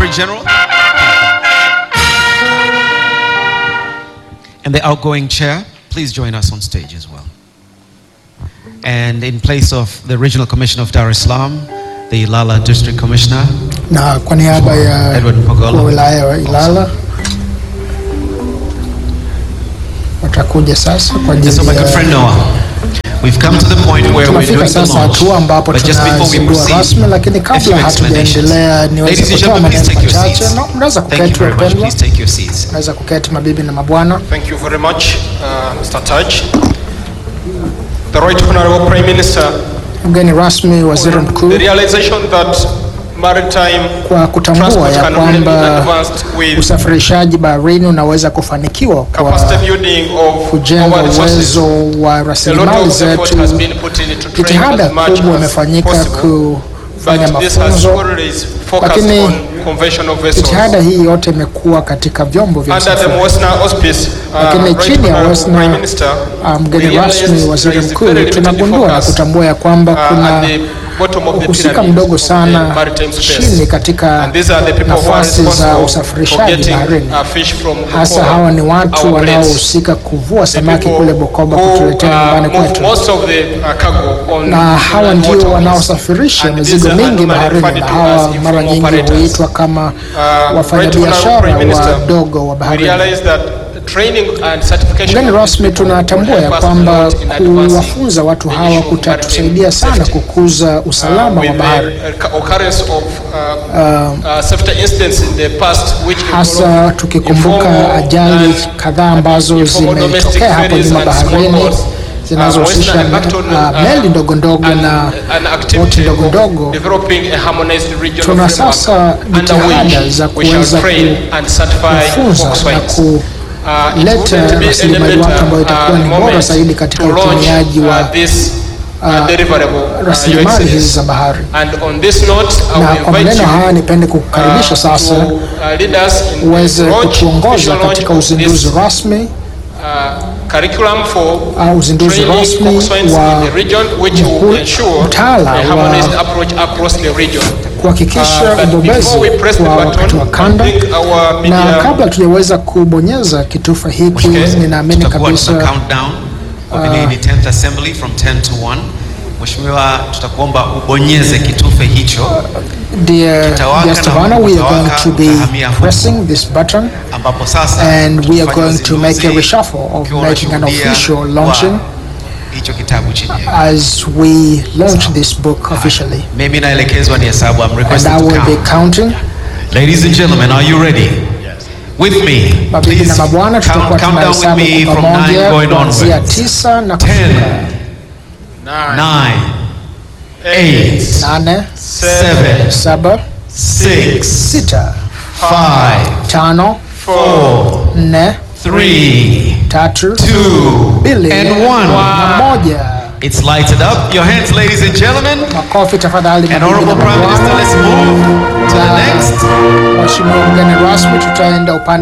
Secretary General. And the outgoing chair, please join us on stage as well. And in place of the Regional Commissioner of Dar es Salaam, the Ilala District Commissioner, na kwa niaba ya Edward Mpogolo. wa wilaya wa Ilala watakuja sasa kwa Yes, so ajili my good friend ya Noah, we've come to the point where we're tunafika doing the sasa launch. hatua ambapo But just before we tunazindua proceed, rasmi, lakini a few kabla explanations. hatujaendelea niweze Ladies and kutoa gentlemen, please maneno take your machache. seats. Na mnaweza Thank you kuketi very much. wapendwa, Please take your seats. mnaweza kuketi mabibi na mabwana. Thank you very much, uh, Mr. Taj. The Right Honorable Prime Minister, Mgeni rasmi, waziri mkuu, the realization that maritime kwa kutambua transport ya can really be kwamba advanced with usafirishaji baharini unaweza kufanikiwa kwa capacity building of kujenga our resources. uwezo wa A lot rasilimali of effort zetu. has been put into training Jitihada as much kubwa as imefanyika possible, kufanya but this has mafunzo, always focused lakini on conventional vessels. jitihada hii yote imekuwa katika vyombo vya Under the usafiri. Mosna auspice, uh, Lakini Right chini ya Honorable Mosna, Prime Minister, Ah, we mgeni realized rasmi there waziri is a mkuu, very limited tunagundua na focus, kutambua ya kwamba uh, kuna at the bottom of the uhusika pyramid mdogo of the sana maritime space. chini katika And these are the people who are nafasi za responsible for usafirishaji getting baharini. uh, fish from Hasa Bukoba, hawa ni watu our plates. wanaohusika kuvua The samaki people kule Bukoba who, kutuletea uh, nyumbani move kwetu, most of the, uh, cargo on na hawa inland ndio waterways. wanaosafirisha And mizigo these are mingi normally baharini, referred na to hawa as mara informal nyingi operators. huitwa kama Uh, wafanyabiashara Right Honorable Prime Minister, wadogo wa we baharini. realize that training and certification Mgeni of these rasmi, people tunatambua will ya help us a kwamba lot in advancing kuwafunza watu the hawa issue of kutatusaidia maritime sana safety. kukuza Uh, usalama wa with bahari. the uh, occurrence of uh, uh, safety incidents in the past which hasa involve tukikumbuka informal ajali and kadhaa ambazo informal domestic zimetokea hapo ferries nyuma and small baharini boats. zinazohusisha Uh, Western Acton, uh, uh, meli ndogo ndogo an- na an boti activity ndogo of ndogo. developing a harmonized regional Tuna framework sasa under jitihada which za we shall kuweza train and certify kufunza fox na wives. Uh, it kuleta wouldn't be any rasilimali better, watu ambayo uh, itakuwa ni bora moment zaidi katika to launch, utumiaji wa uh, this, uh, deliverable, uh, Your rasilimali hizi Excellency. za bahari. And on this note, I Na will kwa invite maneno you haya nipende uh, kukukaribisha sasa to, uh, lead us in the uweze launch, kutuongoza official launch katika of uzinduzi this, rasmi uh, curriculum for au uzinduzi training rasmi coxswains wa in the region which mkuu- will ensure mtaala a harmonized wa approach across the region. kuhakikisha Uh, but ubobezi before we press the kwa button, wakati wa I kanda think our na media kabla tujaweza kubonyeza kitufe hiki Okay. ninaamini Tutakuwa tuna kabisa countdown kwa vile ni 10th assembly from 10 to 1. Mheshimiwa, tutakuomba ubonyeze kitufe hicho dear Kitawaka guest na of honor we are going utawaka, to be utahamia huku. pressing this button ambapo sasa and we are tutafanya going to make a uzinduzi reshuffle of ukiwa making an unashuhudia official wa launching hicho kitabu chenyewe. as we launch this book officially Mimi naelekezwa ni hesabu. I'm and requested I to will be count. counting Ladies and gentlemen, are you ready? With me. mabibi Please na mabwana count, tutakuwa count down with tunahesabu me kwa from 9 pamoja going kuanzia onwards. tisa na 10, kushuka 9, 8, nane 7, saba 6, sita 5, tano 4, nne 3, tatu 2, mbili and na 1. moja It's lighted up. Your hands, ladies and gentlemen. makofi tafadhali And mabibi na Honorable Prime Minister, mabwana. let's move to the next. Mheshimiwa mgeni rasmi tutaenda upande